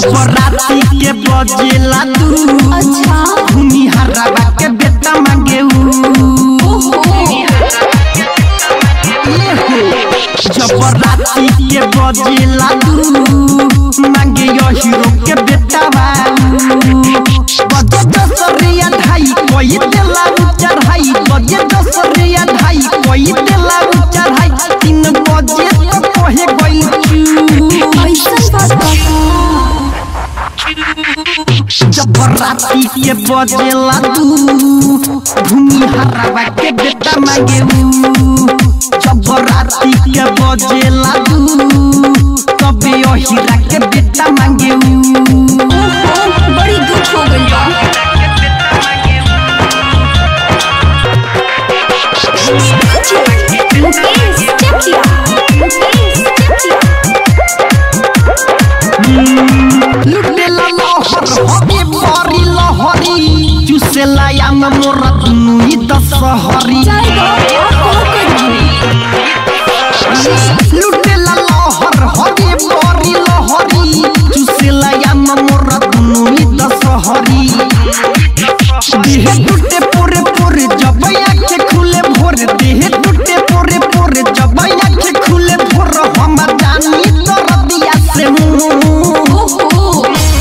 जब राती के बजेला तू अच्छा भूमि हरावा के बेटा मांगे ऊ ले हो जब राती के बजेला तू मांगे यो हीरो के बेटा बाऊ बजे दसरिया ढाई कोई देला चढ़ाई बजे दसरिया ढाई कोई देला चढ़ाई तीन बजे तो कहे गई चू ऐसन बात बा जब राती के बजेला तू भूमि हरावा के बेटा मांगे ऊ जब राती के बजेला तू तबे ओ हीरा के बेटा मांगे ऊ ओहो बड़ी दुख हो गई बा मुकेश चकिया मुकेश चकिया लुटेला लहर हबे बरी लहरी चुसेला याम मोरा तुनुई दसहरी जाए बा और करी लुटेला लहर हबे बरी लहरी चुसेला याम मोरा तुनुई दसहरी देह टूटे पोरे पोरे जब आँखें खुले भोर देह टूटे पोरे पोरे जब आँखें खुले भोर हम जानी दर्दिया से मुंह ओहो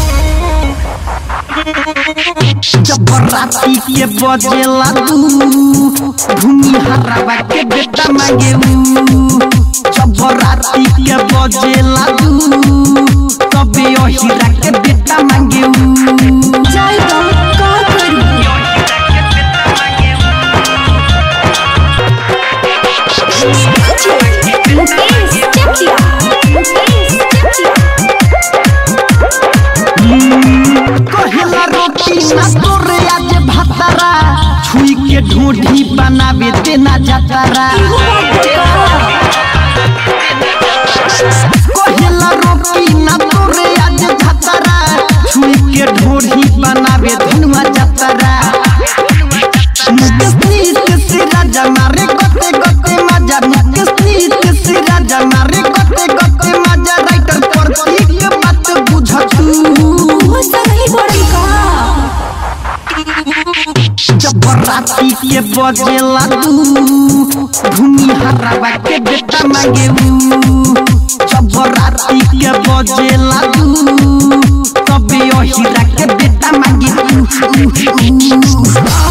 जब राती के बजेला तू भूमि हरावा के बेटा मांगे ऊ जब राती के बजेला तू तबे ओ हीरा के बेटा मांगे ऊ जाए बा का करी मुकेश चकिया मुकेश चकिया कहेला रोटी ना तोरे आज भातारा छुई के ढूंढी बनावे देना जातारा कहेला रोटी ना तोरे आज भातारा छुई के ढूंढी बनावे धनुआ जातारा मुकेश नीत से राजा मारे गते गते मजा मुकेश नीत से राजा मारे गते गते मजा राइटर प्रतीक के बात बुझतू वो सही बड़ी का जब राती के बजेला तू भूमि हरावा के बेटा मांगे ऊ जब राती के बजेला तू तबे ओ हीरा के बेटा मांगे ऊ, ऊ, ऊ।